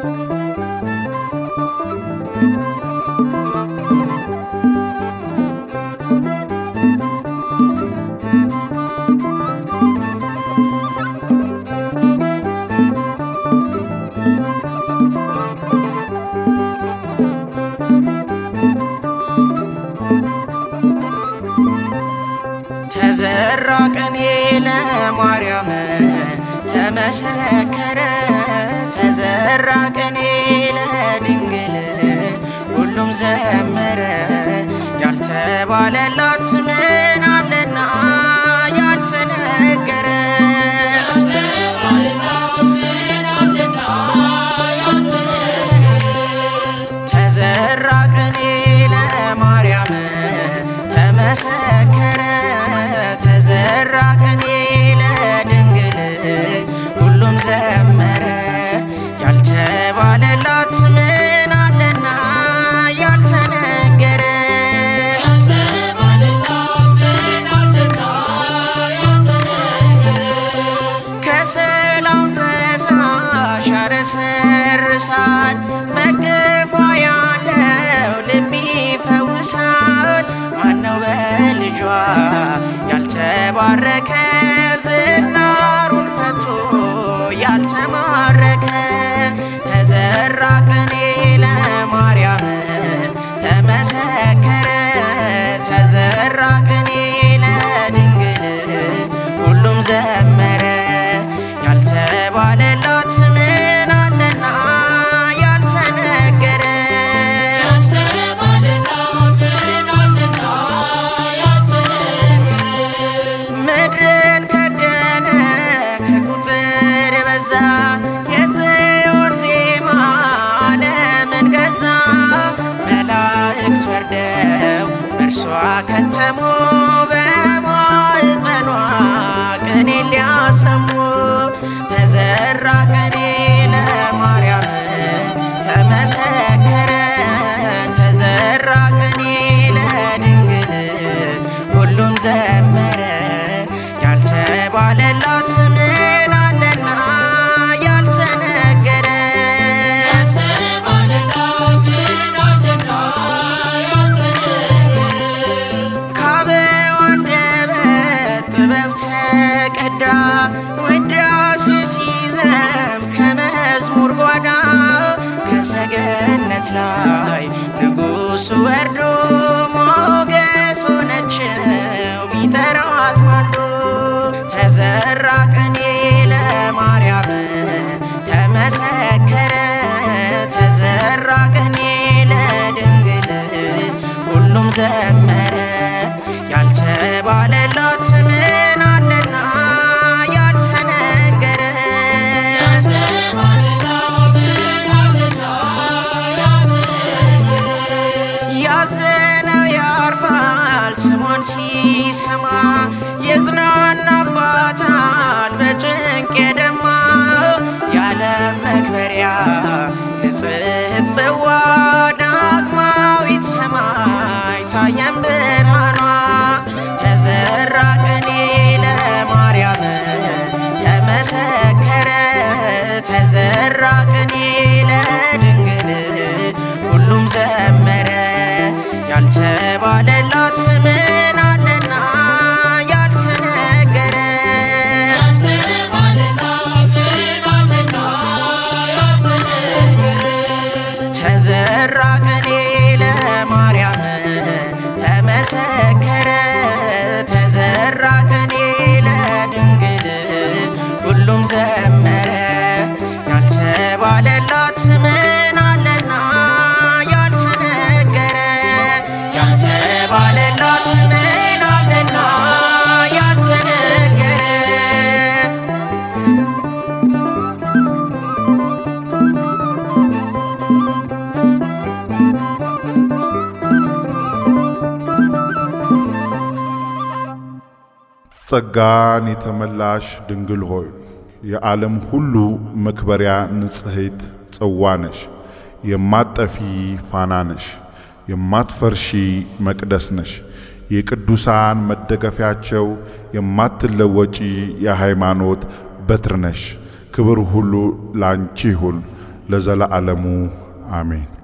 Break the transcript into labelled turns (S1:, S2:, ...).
S1: ተዘራ ቅኔ ለማርያም ተመሰከረ ተዘራ ቅኔ ለድንግል ሁሉም ዘመረ ያልተባለላት ምን አለና ያልተነገረ ተዘራ ቅኔ ለማርያም ተመሰከረ ተዘራ ቅኔ ለድንግል ሁሉም ዘመረ ያልተባለላት ምን አለና ያልተነገረ ከሰላም ፈሳሽ ያረሰርሳል በቅፏ ያለው ልብ ይፈውሳል ማነው በልጇ ያልተባረከ ዝናሩን ፈቶ ያልተማረከ ተዘራ ቅኔ ለማርያም ተመሰከረ ተዘራ ቅኔ ለድንግል ሁሉም ዘመረ ያልተባለላት ምን አለና ያልተነገረ ምድርን ከደነ ከቁጥር በዛ የጽዮን ዜማ ዓለምን ገዛ መላእክት ወርደው እርሷ ከተሙ በማኅፀኗ ቅኔ ሊያሰሙ ተዘራ ቅኔ ለማርያም ተመሰከረ ተዘራ ቅኔ ለድንግል ሁሉም ዘመረ ያልተባለላት ምን አለና ያልተነገረ ከአበው አንደበት ጥበብ ተቀዳ ውዳሴ ሲዘም ከመዝሙር ጓዳ ከሰገነት ላይ ንጉሡ ወርዶ ሞገስ ሆነችው ቢጠራት ማልዶ ተዘራ ቅኔ ለማርያም ተመሰከረ ተዘራ ቅኔ ለድንግል ሁሉም ዘመረ ያልተባለላት ምን አለና ያልተነገረ ያዘነው ያርፋል ስሟን ሲሰማ የጽናናባታል በጭንቅ የደማ የዓለም መክበሪያ ንጽሕት ጽዋ ዳግማዊት ሰማይ ታየም ብርሃኗ ተዘራ ቅኔ ለማርያም ተመሰከረ ተዘራ ቅኔ ለድንግል ሁሉም ዘመረ ያልተባለላት ምን አለና ያልተነገረ ተዘራ ቅኔ ለማርያም ተመሰከረ ተዘራ ቅኔ ለድንግል ሁሉም ዘመረ ያልተባለላት ምን አለና ያልተነገረ ያልተባለላት ምን አለና ያልተነገረ
S2: ጸጋን የተመላሽ ድንግል ሆይ የዓለም ሁሉ መክበሪያ ንጽሕት ጽዋ ነሽ። የማትጠፊ ፋና ነሽ። የማትፈርሺ መቅደስ ነሽ። የቅዱሳን መደገፊያቸው የማትለወጪ የሃይማኖት በትር ነሽ። ክብር ሁሉ ላንቺ ይሁን ለዘለዓለሙ አሜን።